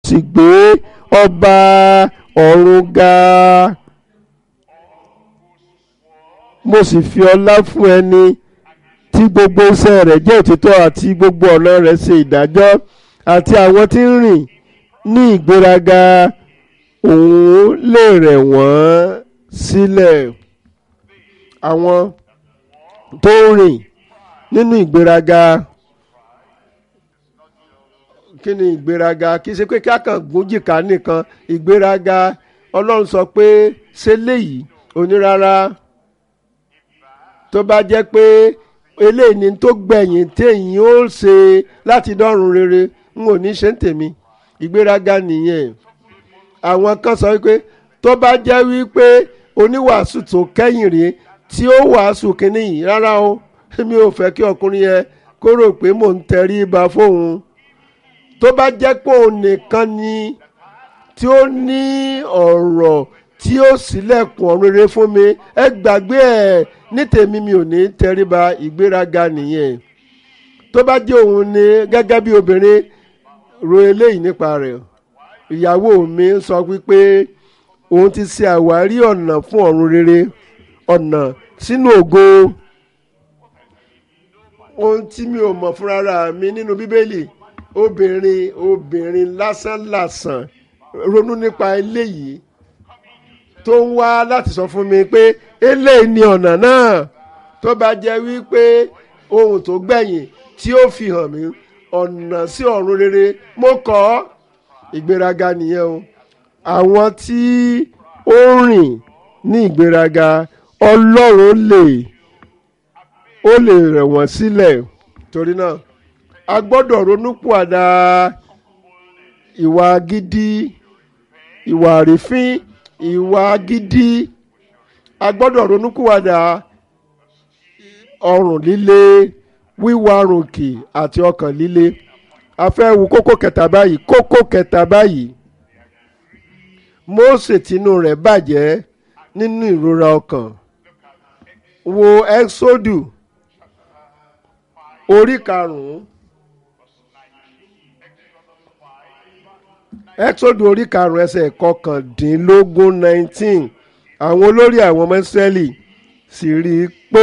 sì gbé ọba ọ̀run ga mo sì fi ọlá fún ẹni tí gbogbo iṣẹ́ rẹ̀ jẹ́ òtítọ́ àti gbogbo ọ̀nà rẹ̀ ṣe ìdájọ́ àti àwọn tí ń rìn ní ìgbéraga òun lè rẹ̀ wọ́n sílẹ̀ àwọn tó ń rìn nínú ìgbéraga kí ni ìgbéraga kì í ṣe pé kí a kàn gúnjìká nìkan ìgbéraga ọlọ́run sọ pé ṣé léyìí onírárá tó bá jẹ́ pé eléyìí ni tó gbẹ̀yìn téèyàn ó ṣe láti dọ́run rere n ò ní ṣe ń tèmi ìgbéraga nìyẹn àwọn kan sọ wípé tó bá jẹ́ wípé oníwàásù tó kẹ́yìn rèé tí ó wàásù kínní yìí rárá o mi ò fẹ́ kí ọkùnrin yẹn kó rò pé mò ń tẹrí ba fóun tó bá jẹ́ pé òun nìkan ni tí ó ní ọ̀rọ̀ tí ó ṣílẹ̀kùn ọ̀run rere fún mi ẹ gbàgbé ẹ̀ ní tèmi mi ò ní tẹríba ìgbéraga nìyẹn tó bá jẹ́ òun ni gẹ́gẹ́ bí obìnrin ro eléyìí nípa rẹ̀ ìyàwó mi sọ wípé òun ti ṣe àwárí ọ̀nà fún ọ̀run rere ọ̀nà sínú ògo ohun tí mi ò mọ̀ fúnra mi nínú bíbélì obìnrin obìnrin lásánlàsàn ronú nípa eléyìí tó ń wá láti sọ fún mi pé eléyìí ni ọ̀nà náà tó bá jẹ́ wípé ohun tó gbẹ̀yìn tí ó fi hàn mí ọ̀nà sí ọ̀run rere mo kọ́ ìgbéraga nìyẹn o àwọn tí ó rìn ní ìgbéraga ọlọ́run lè ó lè rẹ̀ wọ́n sílẹ̀ torí náà a gbọ́dọ̀ ronúpìwàdà ìwà gidi ìwà àrífín ìwà gidi a gbọ́dọ̀ ronúpìwàdà ọrùn líle wíwà rùnkì àti ọkàn líle a fẹ́ wo kókó kẹta báyìí kókó kẹta báyìí Mósè tinú rẹ̀ bàjẹ́ nínú ìrora ọkàn wo ẹ́xódù orí karùn-ún ẹ́xódù orí karùn-ún ẹsẹ̀ kọkàndínlógún nineteen àwọn olórí àwọn ọmọ Ísírẹ́lì sì rí i pé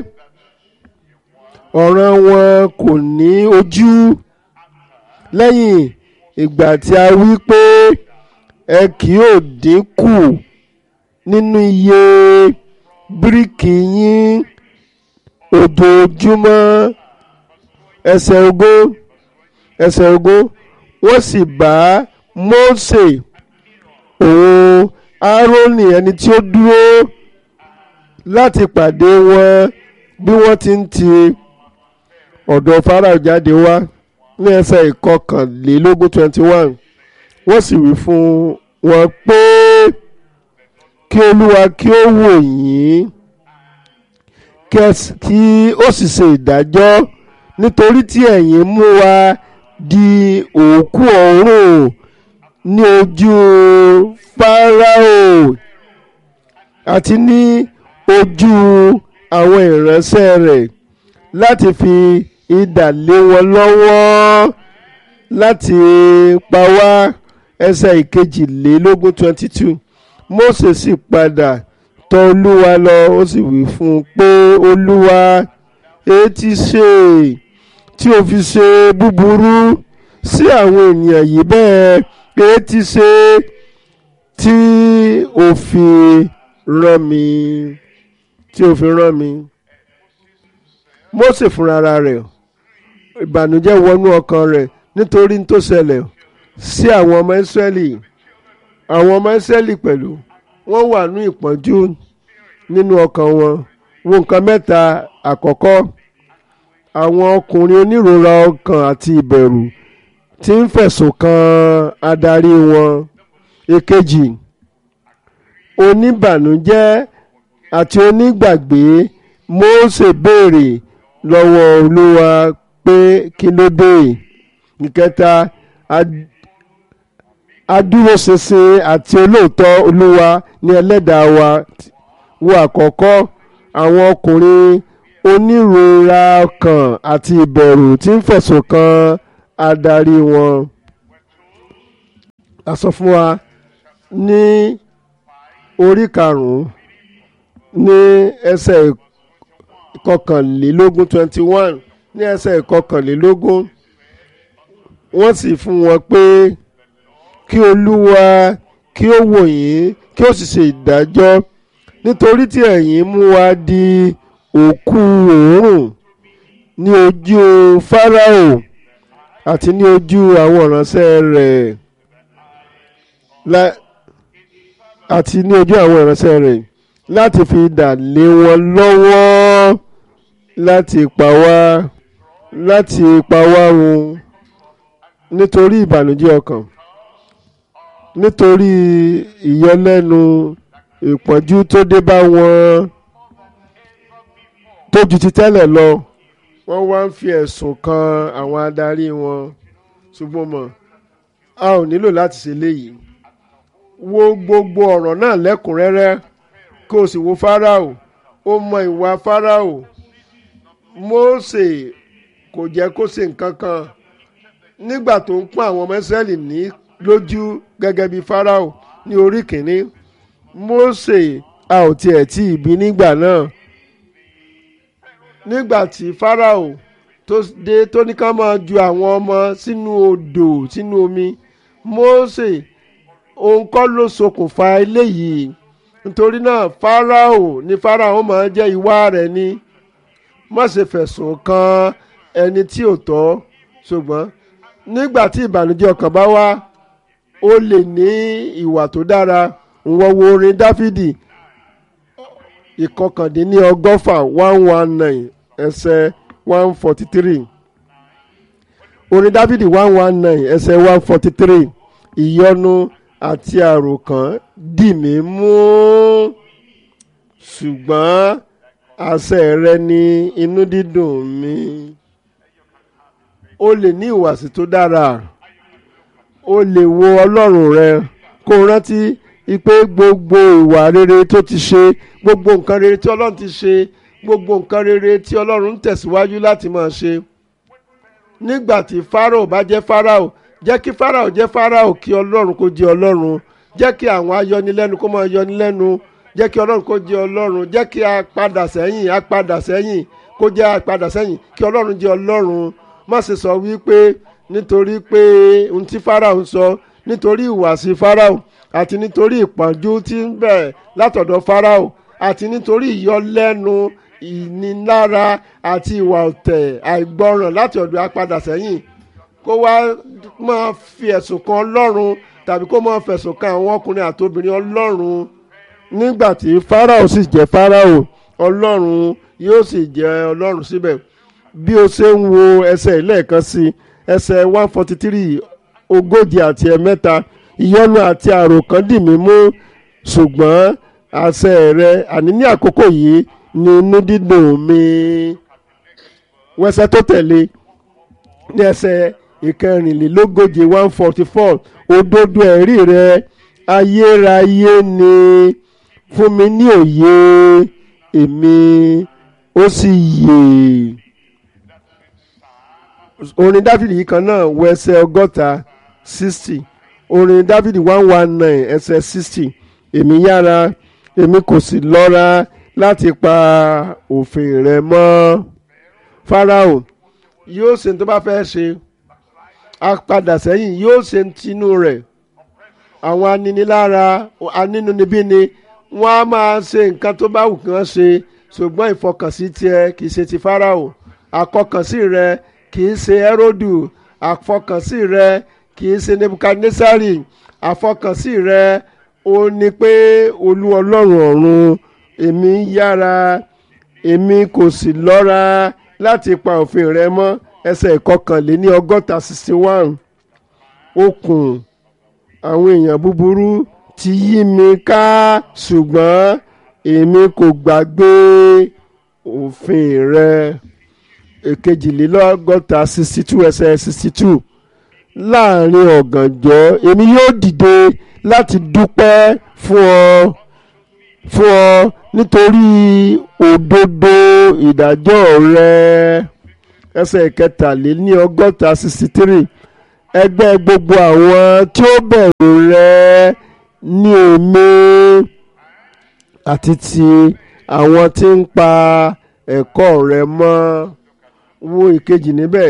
ọ̀ràn wọn kò ní ojú lẹ́yìn ìgbà tí a wí pé ẹ kì yóò dínkù nínú iye bíríkì yín ojoojúmọ́ ẹsẹ̀ ogún ẹsẹ̀ ogún wọ́n sì bá Mósè òun Árónì ẹni tí ó dúró láti pàdé wọn bí wọ́n ti ń ti ọ̀dọ̀ Fáráò jáde wá ní ẹsẹ̀ ìkọkànlélógún twenty one wọ́n sì wí fún wọn pé kí Olúwa kí ó wò yín kí ó sì ṣe ìdájọ́ nítorí tí ẹ̀yin mú wa di òkú ọ̀run ní ojú Fáráò àti ní ojú àwọn ìránṣẹ́ rẹ̀ láti fi idà lé wọn lọ́wọ́ láti pa wá ẹsẹ̀ ìkejìlélógún twenty two Mósè sì padà tọ̀ Olúwa lọ ó sì wí fún un pé Olúwa èé ti ṣe tí o fi ṣe búburú sí àwọn ènìyàn yìí bẹ́ẹ̀ èé ti ṣe tí o fi rán mi tí o fi rán mi. Mósè fúnra rẹ̀ ìbànújẹ́ wọnú ọkàn rẹ̀ nítorí tó ṣẹlẹ̀ sí àwọn ọmọ Ísírẹ́lì àwọn ọmọ Ísírẹ́lì pẹ̀lú wọ́n wà ní ìpọ́njú nínú ọkàn wọn wo nǹkan mẹ́ta àkọ́kọ́ àwọn ọkùnrin onírora ọkàn àti ìbẹ̀rù tí ń fẹ̀sùn kan adarí wọn èkejì oníbànújẹ́ àti onígbàgbé Mósè béèrè lọ́wọ́ Olúwa pé kí ló dé ìkẹta adúróṣinṣin àti olóòótọ́ Olúwa ní ẹlẹ́dàá wa wo àkọ́kọ́ àwọn ọkùnrin onírora ọkàn àti ìbẹ̀rù tí ń fẹ̀sùn kan adarí wọn. a sọ fún wa ní orí karùn-ún ní ẹsẹ̀ ìkọkànlélógún twenty one ní ẹsẹ̀ ìkọkànlélógún wọ́n sì fún wọn pé kí olúwa kí ó wò yín kí ó sì ṣe ìdájọ́ nítorí tí ẹ̀yin mú wa di òkú òórùn ní ojú fáráò àti ní ojú àwọn ìránṣẹ́ rẹ̀ àti ní ojú àwọn ìránṣẹ́ rẹ̀ láti fi idà lé wọn lọ́wọ́ láti pa wá láti pa wá run nítorí ìbànújẹ́ ọkàn nítorí ìyọlẹ́nu ìpọ́njú tó dé bá wọn tó ju ti tẹ́lẹ̀ lọ wọ́n wá ń fi ẹ̀sùn kan àwọn adarí wọn ṣùgbọ́n mọ̀ a ò nílò láti ṣe léyìí wo gbogbo ọ̀rọ̀ náà lẹ́kùnrẹ́rẹ́ kó o sì wo Fáráò ó mọ ìwà Fáráò Mósè kò jẹ́ kó ṣe nǹkan kan nígbà tó ń pọ́n àwọn ọmọ Ísírẹ́lì ní lójú gẹ́gẹ́ bí Fáráò ní orí kìíní Mósè a ò tiẹ̀ tí ì bí nígbà náà nígbà tí Fáráò tó dé tó ní ká máa ju àwọn ọmọ sínú odò sínú omi Mósè òun kọ́ ló ṣokùnfà eléyìí nítorí náà Fáráò ní Fáráò máa jẹ́ ìwà rẹ̀ ni má ṣe fẹ̀sùn kan ẹni tí ò tọ́ ṣùgbọ́n nígbà tí ìbànújẹ́ ọkàn bá wá ó lè ní ìwà tó dára wọ́n wo orin Dáfídì ìkọkàndínní ọgọ́fà one one nine ẹsẹ̀ one forty three orin Dáfídì one one nine ẹsẹ̀ one forty three ìyọnu àti àròkàn dì mí mú ṣùgbọ́n àṣẹ rẹ ni inú dídùn mi o lè ní ìwàsí tó dára o lè wo ọlọ́run rẹ kó o rántí pé gbogbo ìwà rere tó ti ṣe gbogbo nǹkan rere tí ọlọ́run ti ṣe gbogbo nǹkan rere tí ọlọ́run ń tẹ̀síwájú láti máa ṣe nígbà tí Fáráò bá jẹ́ Fáráò jẹ́ kí Fáráò jẹ́ Fáráò kí ọlọ́run kó jẹ́ ọlọ́run jẹ́ kí àwọn ayọnilẹ́nu kó máa yọnilẹ́nu jẹ́ kí ọlọ́run kó jẹ́ ọlọ́run jẹ́ kí a padà sẹ́yìn a padà sẹ́yìn kó jẹ́ a padà sẹ́yìn kí ọlọ́run jẹ́ ọlọ́run má ṣe sọ wípé nítorí pé ohun tí Fáráò ń sọ nítorí ìwàsí Fáráò àti nítorí ìpọ́njú tí ń bẹ̀ látọ̀dọ̀ Fáráò àti nítorí ìyọlẹ́nu ìnilára àti ìwà ọ̀tẹ̀ àìgbọràn láti ọ̀dọ̀ apadà sẹ́yìn kó wá máa fi ẹ̀sùn kan ọlọ́run tàbí kó máa fẹ̀sùn kan àwọn ọkùnrin àti obìnrin ọlọ́run nígbà tí Fáráò sì jẹ́ Fáráò ọlọ́run yóò sì jẹ́ ọlọ́run síbẹ̀ bí o ṣe ń wo ẹsẹ̀ ìlẹ́ẹ̀kan sí ẹsẹ̀ one forty three ogójì àti ẹ̀mẹ́ta ìyọnu àti àròkàn dì mí mú ṣùgbọ́n àṣẹ rẹ àní ní àkókò yìí ni inú dídùn mi wẹsẹ̀ tó tẹ̀lé ní ẹsẹ̀ ìkẹrìnlélógóje one forty four òdodo ẹ̀rí rẹ ayérayé ni fún mi ní òye èmi ó sì yè orin dáfídì yìí kan náà wọ ẹsẹ̀ ọgọ́ta sixty orin dáfídì one one nine ẹsẹ̀ sixty èmi yára èmi kò sì lọ́ra láti pa òfin rẹ mọ́ Fáráò yóò ṣe tó bá fẹ́ ṣe apadà sẹ́yìn yóò ṣe tinú rẹ̀ àwọn aninilára anínúnibíni wọ́n á máa ṣe nǹkan tó bá wù kí wọ́n ṣe ṣùgbọ́n ìfọkànsí tiẹ̀ kì í ṣe ti Fáráò àkọkànsí rẹ kì í ṣe Hẹ́rọ́dù àfọkànsí rẹ kì í ṣe Nebukadnesari àfọkànsí rẹ ó ní pé olú ọlọ́run ọ̀run èmi yára èmi kò sì lọ́ra láti pa òfin rẹ mọ́ ẹsẹ̀ ìkọkànléní ọgọ́ta sixty one okùn àwọn èèyàn búburú ti yí mi ká ṣùgbọ́n èmi kò gbàgbé òfin rẹ èkejìlélọ́gọ́ta sixty two ẹsẹ̀ sixty two láàrin ọ̀gànjọ́ èmi yóò dìde láti dúpẹ́ fún ọ fún ọ nítorí òdodo ìdájọ́ rẹ ẹsẹ̀ kẹtàléní ọgọ́ta sixty three ẹgbẹ́ gbogbo àwọn tí ó bẹ̀rù rẹ ní èmi àti ti àwọn tí ń pa ẹ̀kọ́ rẹ mọ́ wo ìkejì níbẹ̀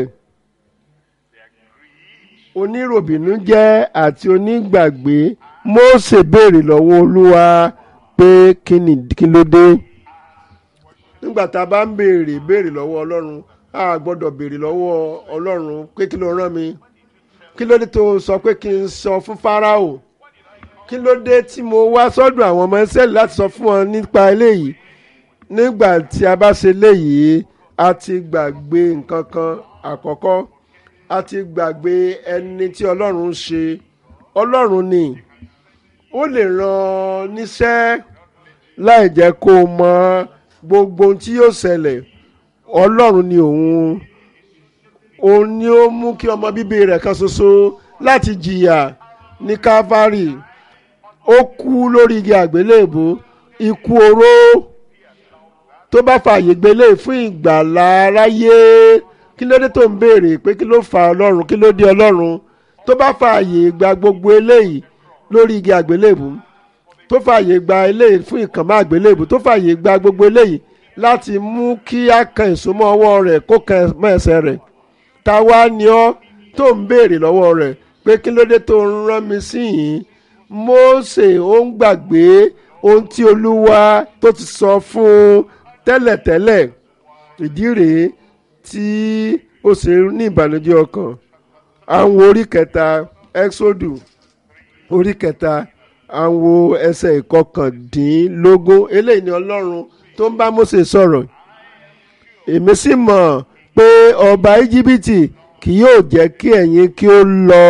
oníròbìnújẹ́ àti onígbàgbé Mósè béèrè lọ́wọ́ Olúwa pé kí ni kí ló dé nígbà tá a bá ń béèrè béèrè lọ́wọ́ Ọlọ́run a gbọ́dọ̀ béèrè lọ́wọ́ Ọlọ́run pé kí ló rán mi kí ló dé tó sọ pé kí n sọ fún Fáráò kí ló dé tí mo wá sọ́dọ̀ àwọn ọmọ Ísírẹ́lì láti sọ fún wọn nípa eléyìí nígbà tí a bá ṣe léyìí a ti gbàgbé nǹkan kan àkọ́kọ́ a ti gbàgbé ẹni tí Ọlọ́run ń ṣe Ọlọ́run ni ó lè ràn níṣẹ́ láì jẹ́ kó o mọ gbogbo ohun tí yóò ṣẹlẹ̀ Ọlọ́run ni òun òun ni ó mú kí ọmọ bíbí rẹ̀ kan ṣoṣo láti jìyà ní Calvary ó kú lórí igi àgbélébùú ikú oró tó bá fààyè gbélé fún ìgbàlá aráyé kí ló dé tó ń béèrè pé kí ló fa ọlọ́run kí ló dé ọlọ́run tó bá fààyè gba gbogbo eléyìí lórí igi àgbélébùú tó fààyè gba eléyìí fún ìkànnì àgbélébùú tó fààyè gba gbogbo eléyìí láti mú kí á kan ìsúnmọ́ ọwọ́ rẹ̀ kó kan mọ́ ẹsẹ̀ rẹ̀ ta wá ni ọ́ tó ń béèrè lọ́wọ́ rẹ̀ pé kí ló dé tó ń rán mi sí yìí Mósè ó ń gbàgbé ohun tí Olúwa tó ti sọ fún un tẹ́lẹ̀tẹ́lẹ̀ ìdí rèé tí ó ṣe ní ìbànújẹ́ ọkàn àwọn orí kẹta Exodus orí kẹta àwọn ẹsẹ̀ ìkọkàndínlógún eléyìí ni Ọlọ́run tó ń bá Mósè sọ̀rọ̀ èmi sì mọ̀ pé ọba íjíbítì kì yóò jẹ́ kí ẹ̀yin kí ó lọ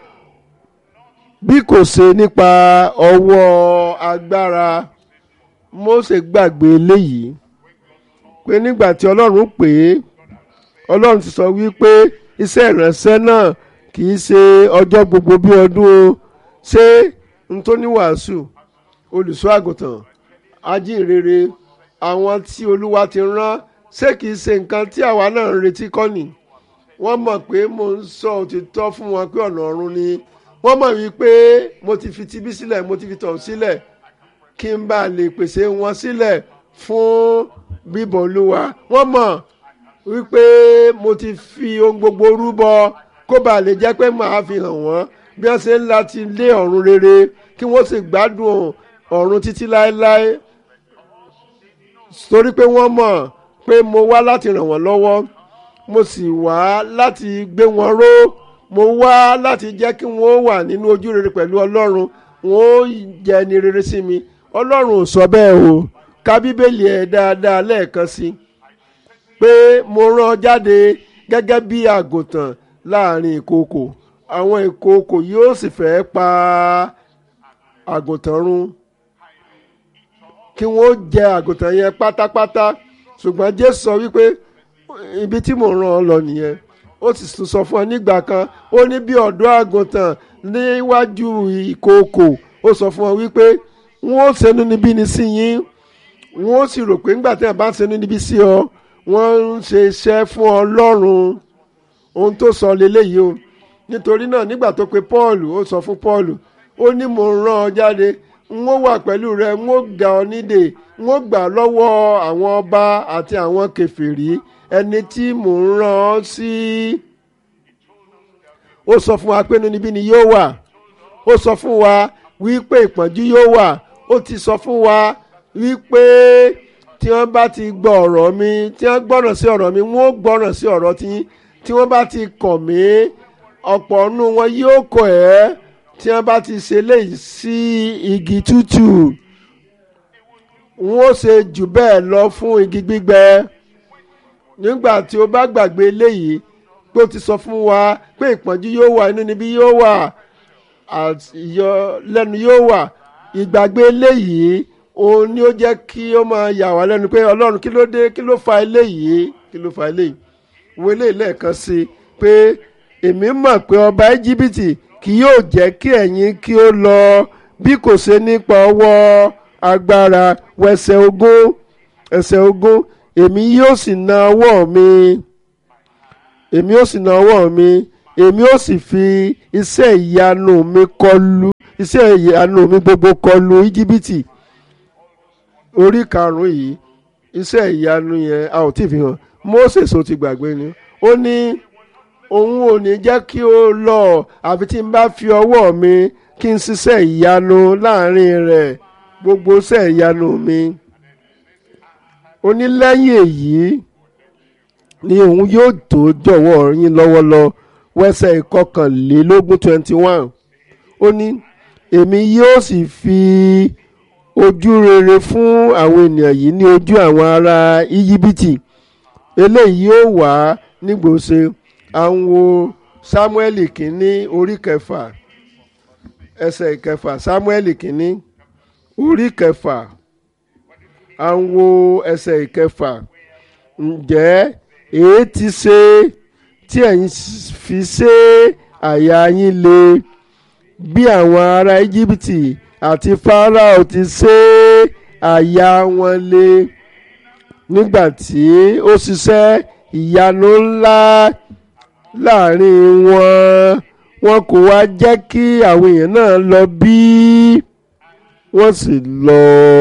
bí kò ṣe nípa ọwọ́ agbára Mósè gbàgbé eléyìí pé nígbà tí Ọlọ́run pè é Ọlọ́run ti sọ wípé iṣẹ́ ìránṣẹ́ náà kì í ṣe ọjọ́ gbogbo bí ọdún o ṣé n tó ní wàásù olùṣọ́ àgùntàn ajínrere àwọn tí Olúwa ti rán ṣé kì í ṣe nǹkan tí àwa náà ń retí kọ́ ni wọ́n mọ̀ pé mo ń sọ òtítọ́ fún wọn pé ọ̀nà ọ̀run ni wọ́n mọ̀ wípé mo ti fi tibí sílẹ̀ mo ti fi tọ̀ sílẹ̀ kí n bá lè pèsè wọn sílẹ̀ fún bíbọ̀ olúwa wọ́n mọ̀ wípé mo ti fi ohun gbogbo rúbọ kó bá lè jẹ́ pé màá fi hàn wọ́n bí wọ́n ṣe ń láti lé ọ̀run rere kí wọ́n sì gbádùn ọ̀run títí láéláé torí pé wọ́n mọ̀ pé mo wá láti ràn wọ́n lọ́wọ́ mo sì wá láti gbé wọn ró mo wá láti jẹ́ kí wọ́n wà nínú ojú rere pẹ̀lú ọlọ́run wọ́n ó jẹ́ ẹni rere sí mi ọlọ́run ò sọ bẹ́ẹ̀ o ka bíbélì ẹ̀ dáadáa lẹ́ẹ̀kan sí pé mo rán ọ jáde gẹ́gẹ́ bí àgùntàn láàrin ìkookò àwọn ìkookò yóò sì fẹ́ pa àgùntàn run kí wọ́n jẹ àgùntàn yẹn pátápátá ṣùgbọ́n Jésù sọ wípé ibi tí mò ń rán ọ lọ nìyẹn ó sì tún sọ fún ọ nígbà kan ó ní bí ọ̀dọ́ àgùntàn níwájú ìkookò ó sọ fún ọ wípé wọ́n ó ṣe inúnibíni sí yín wọ́n ó sì rò pé nígbà tí wọ́n bá ń ṣe inúnibí sí ọ wọ́n ń ṣe iṣẹ́ fún Ọlọ́run ohun tó sọ leléyìí o nítorí náà nígbà tó pe Paul ó sọ fún Paul ó ní mò ń rán ọ jáde n ó wà pẹ̀lú rẹ n ó gbà ọ nídè n ó gbà lọ́wọ́ àwọn ọba àti àwọn kèfèrí ẹni tí mò ń rán ọ sí. ó sọ fún wa pé níbi ni yóò wà ó sọ fún wa wípé ìpọ́njú yóò wà ó ti sọ fún wa wípé tí wọ́n bá ti gbọ́ ọ̀rọ̀ mi tí wọ́n gbọ́ràn sí ọ̀rọ̀ mi wọ́n ó gbọ́ràn sí ọ̀rọ̀ tí tí wọ́n bá ti kọ̀ mí ọ̀pọ̀ nínú wọn yóò kọ̀ ẹ́ tí wọ́n bá ti ṣe léyìí sí igi tútù wọ́n ó ṣe jù bẹ́ẹ̀ lọ fún igi gbígbẹ nígbà tí o bá gbàgbé léyìí pé o ti sọ fún wa pé ìpọ́njú yóò wà inú níbí yóò wà ìyọlẹ́nu yóò wà ìgbàgbé léyìí òun ni ó jẹ́ kí ó máa yà wá lẹ́nu pé ọlọ́run kí ló dé kí ló fa eléyìí kí ló fa eléyìí wo eléyìí lẹ́ẹ̀kan sí i pé èmi mọ̀ pé ọba íjíbítì kì yóò jẹ́ kí ẹ̀yin kí ó lọ bí kò ṣe nípa ọwọ́ agbára wẹsẹ̀ ogún ẹsẹ̀ ogún èmi yóò sì na ọwọ́ mi èmi yóò sì na ọwọ́ mi èmi ó sì fi iṣẹ́ ìyanu mi kọlu iṣẹ́ ìyanu mi gbogbo kọlu íjíbítì orí karùn-ún yìí iṣẹ́ ìyanu yẹn a ò tí ì fi hàn Mósè so ti gbàgbé ni ó ní òun ò ní jẹ́ kí ó lọ àfi tí n bá fi ọwọ́ mi kí n ṣiṣẹ́ ìyanu láàrin rẹ̀ gbogbo iṣẹ́ ìyanu mi ó ní lẹ́yìn èyí ni òun yóò tó jọ̀wọ́ yín lọ́wọ́ lọ wẹ́sẹ̀ ìkọkànlélógún twenty one ó ní èmi yóò sì fi ojú rere fún àwọn ènìyàn yìí ní ojú àwọn ará íjíbítì eléyìí yóò wá nígbòsè àwọn wo sámúẹ́lì kínní orí kẹfà ẹsẹ̀ ìkẹfà sámúẹ́lì kínní orí kẹfà àwọn wo ẹsẹ̀ ìkẹfà ǹjẹ́ èé ti ṣe tí ẹ̀yin fi ṣe àyà yín le bí àwọn ará íjíbítì àti fáráò ti ṣe àyà wọn le nígbà tí ó ṣiṣẹ́ ìyanu ńlá láàrin wọn wọn kò wá jẹ́ kí àwọn èèyàn náà lọ bí wọ́n sì lọ.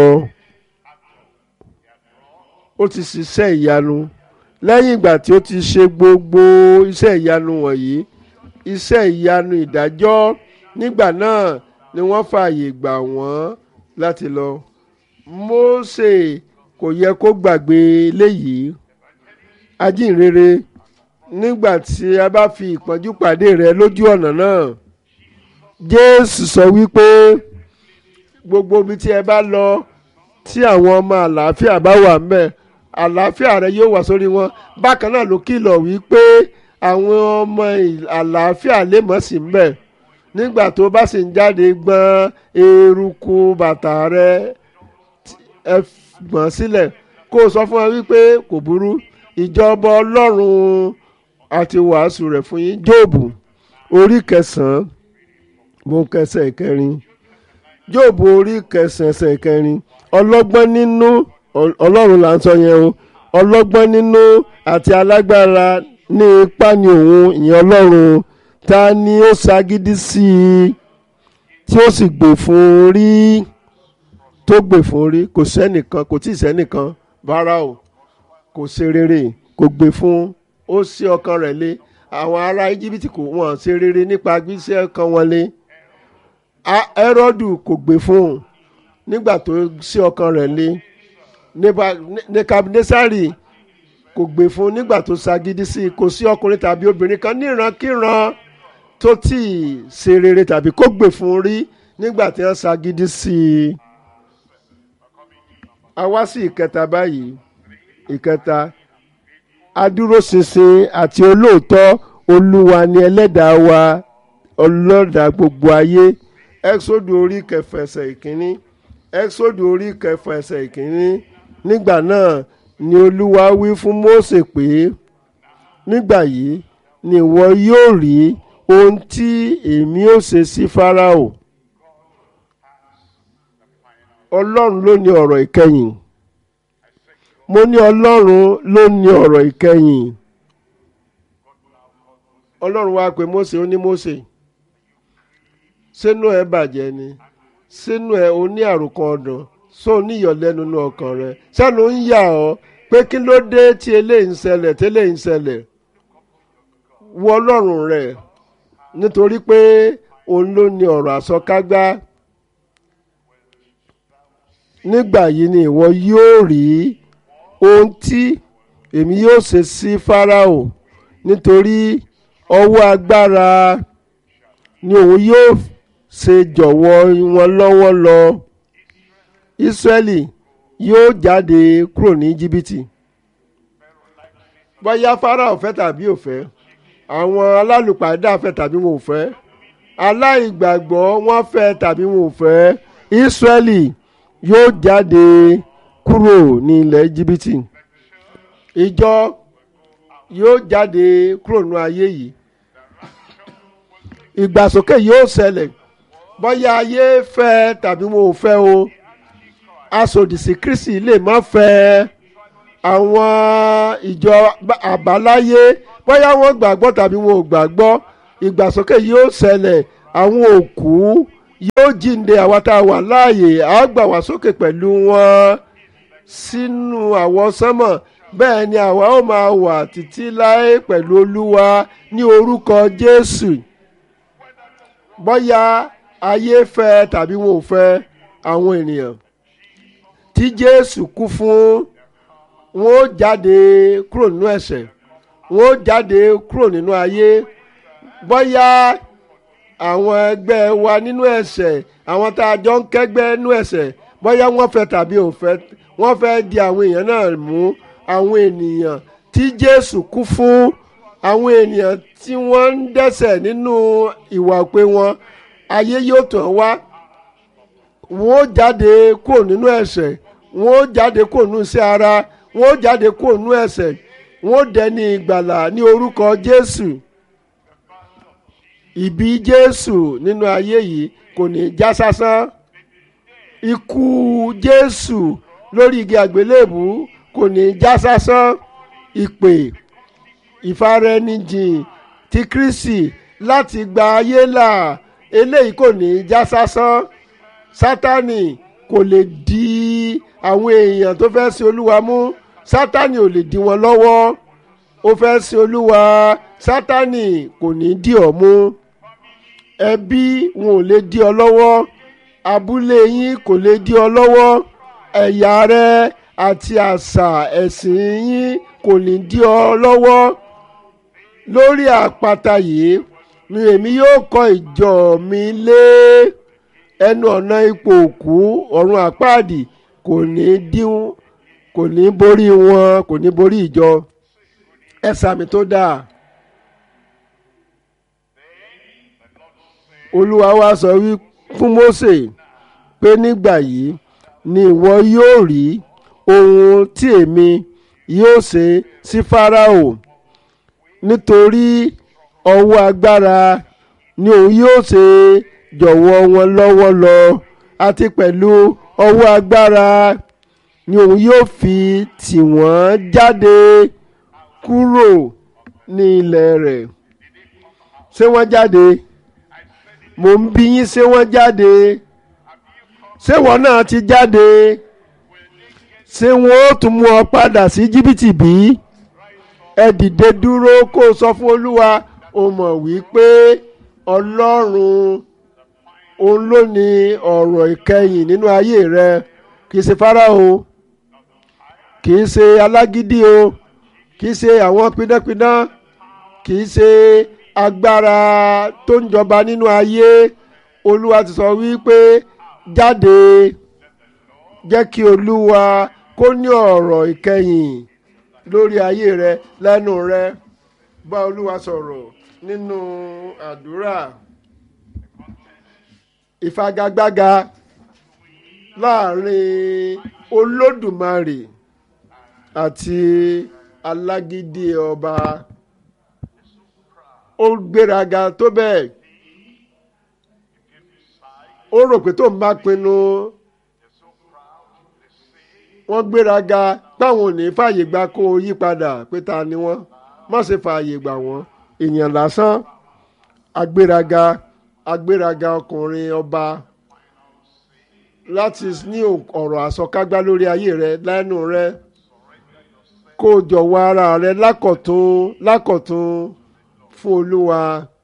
ó ti ṣiṣẹ́ ìyanu lẹ́yìn ìgbà tí ó ti ṣe gbogbo iṣẹ́ ìyanu wọ̀nyí iṣẹ́ ìyanu ìdájọ́ nígbà náà ni wọ́n fààyè gbà wọ́n láti lọ. Mósè kò yẹ kó gbàgbé léyìí ajínrere nígbà tí a bá fi ìpọ́njú pàdé rẹ lójú ọ̀nà náà Jésù sọ wípé gbogbo ibi tí ẹ bá lọ tí àwọn ọmọ àlàáfíà bá wà ń bẹ̀ àlàáfíà rẹ yóò wà sórí wọn bákan náà ló kìlọ̀ wípé àwọn ọmọ àlàáfíà lè mọ̀ sí ń bẹ̀ nígbà tó bá sì ń jáde gbọ́n eruku bàtà rẹ ẹ gbọ̀n sílẹ̀ kó o sọ fún wa wípé kò burú ìjọba ọlọ́run àti wàásù rẹ̀ fún yín jóòbù orí kẹsàn-án mo kẹsẹ̀ ìkẹrin jóòbù orí kẹsàn-án ẹsẹ̀ ìkẹrin ọlọ́gbọ́n nínú ọlọ́run là ń sọ yẹn o ọlọ́gbọ́n nínú àti alágbára ní ipá ni òun ìyẹn ọlọ́run ta ni ó ṣagídí sí i tí ó sì gbè fún un rí tó gbè fún un rí kò sẹ́nìkan kò tíì sẹ́nìkan rárá o kò ṣe rere kò gbè fún ó sí ọkàn rẹ̀ lé àwọn ará íjíbítì kò wọ́n ṣe rere nípa gbígbé ọkàn wọn lé Hẹ́rọ́dù kò gbè fún un nígbà tó sí ọkàn rẹ̀ lé Nebukadnesari kò gbè fún un nígbà tó ṣagídí sí i kò sí ọkùnrin tàbí obìnrin kan nírankíran tó tí ì ṣe rere tàbí kó gbè fún un rí nígbà tí wọ́n ṣagídí sí i. a wá sí ìkẹta báyìí ìkẹta adúróṣinṣin àti olóòótọ́ olúwa ni ẹlẹ́dàá wa ọlọ́dàá gbogbo ayé ẹ́xódù orí kẹfà ẹsẹ̀ ìkíní ẹ́xódù orí kẹfà ẹsẹ̀ ìkíní nígbà náà ni olúwa wí fún mósè pé nígbà yìí ni ìwọ yóò rí ohun tí èmi ó ṣe sí fáráò ọlọ́run ló ní ọ̀rọ̀ ìkẹyìn mo ní ọlọ́run ló ní ọ̀rọ̀ ìkẹyìn ọlọ́run wá pé mósè ó ní mósè sínú ẹ bàjẹ́ ni sínú ẹ o ní àròkàn ọ̀dàn só ní ìyọ̀lẹ́nu ní ọkàn rẹ sẹ́nu ń yà ọ́ pé kí ló dé tí eléyìí ń ṣẹlẹ̀ tí eléyìí ń ṣẹlẹ̀ wo ọlọ́run rẹ nítorí pé òun ló ní ọ̀rọ̀ àsọkágbá nígbà yìí ni ìwọ yóò rí ohun tí èmi yóò ṣe sí Fáráò nítorí ọwọ́ agbára ni òun yóò ṣe jọ̀wọ́ wọn lọ́wọ́ lọ Ísírẹ́lì yóò jáde kúrò ní jìbìtì bóyá Fáráò fẹ́ tàbí ò fẹ́ àwọn alálùpàdé fẹ́ tàbí wọn ò fẹ́ aláìgbàgbọ́ wọn fẹ́ tàbí wọn ò fẹ́ Ísírẹ́lì yóò jáde kúrò ní ilẹ̀ jìbìtì ìjọ yóò jáde kúrò ní ayé yìí ìgbàsókè yóò ṣẹlẹ̀ bóyá ayé fẹ́ tàbí wọn ò fẹ́ o asòdìsí Kristi lè má fẹ́ àwọn ìjọ àbáláyé bóyá wọ́n gbàgbọ́ tàbí wọn ò gbàgbọ́ ìgbàsókè yóò ṣẹlẹ̀ àwọn òkú yóò jíǹde àwa tá a wà láàyè á gbà wá sókè pẹ̀lú wọn sínú àwọsánmọ̀ bẹ́ẹ̀ ni àwa ó máa wà títí láé pẹ̀lú olúwa ní orúkọ jésù bóyá ayé fẹ́ tàbí wọn ò fẹ́ àwọn ènìyàn tí jésù kú fún wọn ó jáde kúrò nínú ẹ̀ṣẹ̀ wọn ó jáde kúrò nínú ayé bóyá àwọn ẹgbẹ́ wa nínú ẹ̀ṣẹ̀ àwọn tá a jọ ń kẹ́gbẹ́ nínú ẹ̀ṣẹ̀ bóyá wọ́n fẹ́ tàbí ò fẹ́ wọ́n fẹ́ di àwọn èèyàn náà mú àwọn ènìyàn tí jésù kú fún àwọn ènìyàn tí wọ́n ń dẹ́ṣẹ̀ nínú ìwà pé wọn ayé yóò tàn wá wọn ó jáde kúrò nínú ẹ̀ṣẹ̀ wọn ó jáde kúrò nínú iṣẹ́ ara wọn ó jáde kúrò nínú ẹ̀ṣẹ̀ wọn ó dẹni ìgbàlà ní orúkọ jésù ìbí jésù nínú ayé yìí kò ní já sásán ikú jésù lórí igi àgbélébù kò ní já sásán ìpè ìfaraẹnijìn ti kristi láti gba ayé là eléyìí kò ní já sásán sátani kò lè di àwọn èèyàn tó fẹ́ sin olúwa mú sátani ò lè di wọn lọ́wọ́ ó fẹ́ sin olúwa sátani kò ní dì ọ́ mú ẹbí wọn ò lè dí ọ lọ́wọ́ abúlé yín kò lè dí ọ lọ́wọ́ ẹ̀yà rẹ àti àṣà ẹ̀sìn yín kò ní dí ọ lọ́wọ́ lórí àpáta yìí ni èmi yóò kọ́ ìjọ mi lé ẹnu ọ̀nà ipò òkú ọ̀run àpáàdì kò ní dín kò ní borí wọn kò ní borí ìjọ ẹ sàmì tó dáa. olúwa wá sọ wí fún Mósè pé nígbà yìí ni ìwọ yóò rí ohun tí èmi yóò ṣe sí Fáráò nítorí ọwọ́ agbára ni òun yóò ṣe jọ̀wọ́ wọn lọ́wọ́ lọ àti pẹ̀lú ọwọ́ agbára ni òun yóò fi tì wọ́n jáde kúrò ní ilẹ̀ rẹ̀ ṣé wọ́n jáde mò ń bí yín ṣé wọ́n jáde ṣé wọ́n náà ti jáde ṣé wọ́n ó tún mú ọ padà sí jìbìtì bí ẹ dìde dúró kó o sọ fún olúwa o mọ̀ wípé ọlọ́run òun ló ní ọ̀rọ̀ ìkẹyìn nínú ayé rẹ kì í ṣe fáráò kì í ṣe alágídí o kì í ṣe àwọn pidánpidán kì í ṣe agbára tó ń jọba nínú ayé olúwa ti sọ wípé jáde jẹ́ kí olúwa kó ní ọ̀rọ̀ ìkẹyìn lórí ayé rẹ lẹ́nu rẹ bá olúwa sọ̀rọ̀ nínú àdúrà ìfagagbága láàrin olódùmarè àti alágídí ọba ó gbéraga tó bẹ́ẹ̀ ó rò pé tó ń bá pinnu wọ́n gbéraga páwọn ò ní fààyè gba kó o yí padà pé ta ni wọ́n má ṣe fààyè gbà wọ́n èèyàn lásán agbéraga agbéraga ọkùnrin ọba láti ní ọ̀rọ̀ àsọkágbá lórí ayé rẹ lẹ́nu rẹ kó o jọ̀wọ́ ara rẹ lákọ̀tún lákọ̀tún fún olúwa.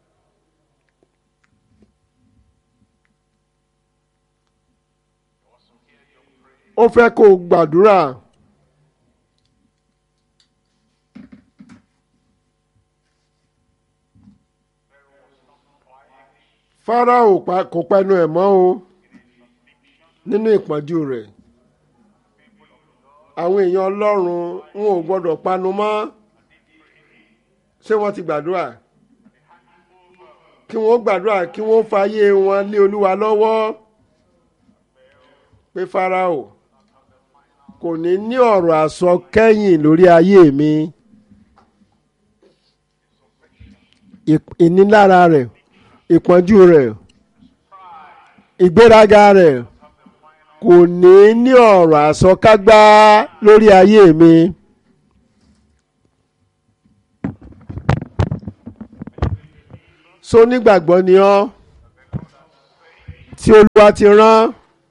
ó fẹ́ kó o gbàdúrà. Fáráò kò pẹnu ẹ̀ mọ́ o nínú ìpọ́njú rẹ̀ àwọn èèyàn Ọlọ́run wọn ò gbọ́dọ̀ panu mọ́ ṣé wọ́n ti gbàdúrà kí wọ́n gbàdúrà kí wọ́n fàyè wọn lé Olúwa lọ́wọ́ pé Fáráò kò ní ní ọ̀rọ̀ àsọ kẹ́yìn lórí ayé mi ìnilára rẹ̀ ìpọ́njú rẹ̀ ìgbéraga rẹ̀ kò ní ní ọ̀rọ̀ àsọkágbá lórí ayé mi. so nígbàgbọ́ ni ọ́ tí olúwa ti rán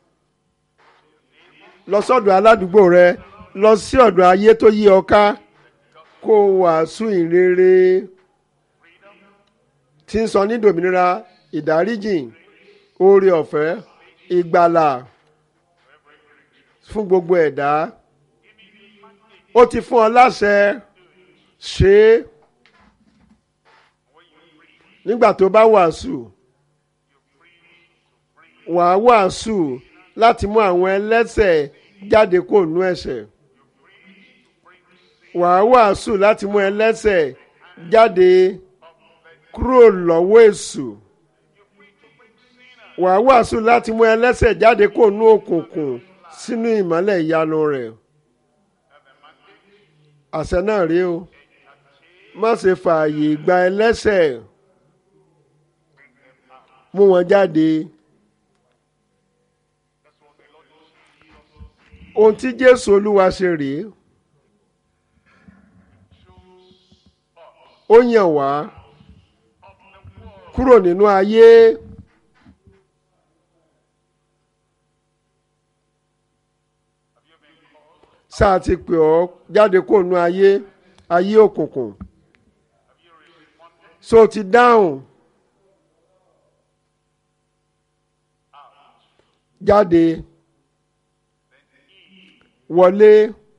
lọ sọ́dọ̀ aládùúgbò rẹ lọ sí ọ̀dọ̀ ayé tó yí ọ ká kó o wàásù ìrere tí ń sọ ní dòmìnira ìdáríjì oore ọ̀fẹ́ ìgbàlà fún gbogbo ẹ̀dá ó ti fún ọ láṣẹ ṣe é nígbà tó bá wàásù wàá wàásù láti mú àwọn ẹlẹ́ṣẹ̀ jáde kó nú ẹ̀ṣẹ̀ wàá wàásù láti mú ẹlẹ́ṣẹ̀ jáde kúrò lọ́wọ́ èṣù wàá wàásù láti mú ẹlẹ́ṣẹ̀ jáde kó nú òkùnkùn sínú ìmọ́lẹ̀ ìyanu rẹ̀ àṣẹ náà rí o má ṣe fààyè gba ẹlẹ́ṣẹ̀ mú wọn jáde. ohun tí jésù olúwa ṣe rèé ó yàn wá kúrò nínú ayé sáà ti pè ọ́ jáde kúrò nínú ayé ayé òkùnkùn so ti dáhùn jáde wọlé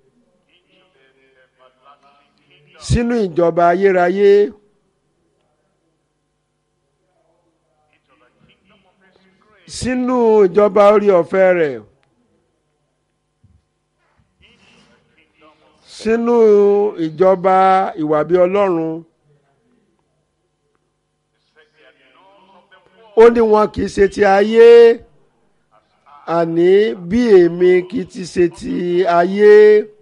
sínú ìjọba ayérayé sínú ìjọba orí ọ̀fẹ́ rẹ̀ sínú ìjọba ìwà bí ọlọ́run ó ní wọn kì í ṣe ti ayé àní bí èmi kì í ti ṣe ti ayé.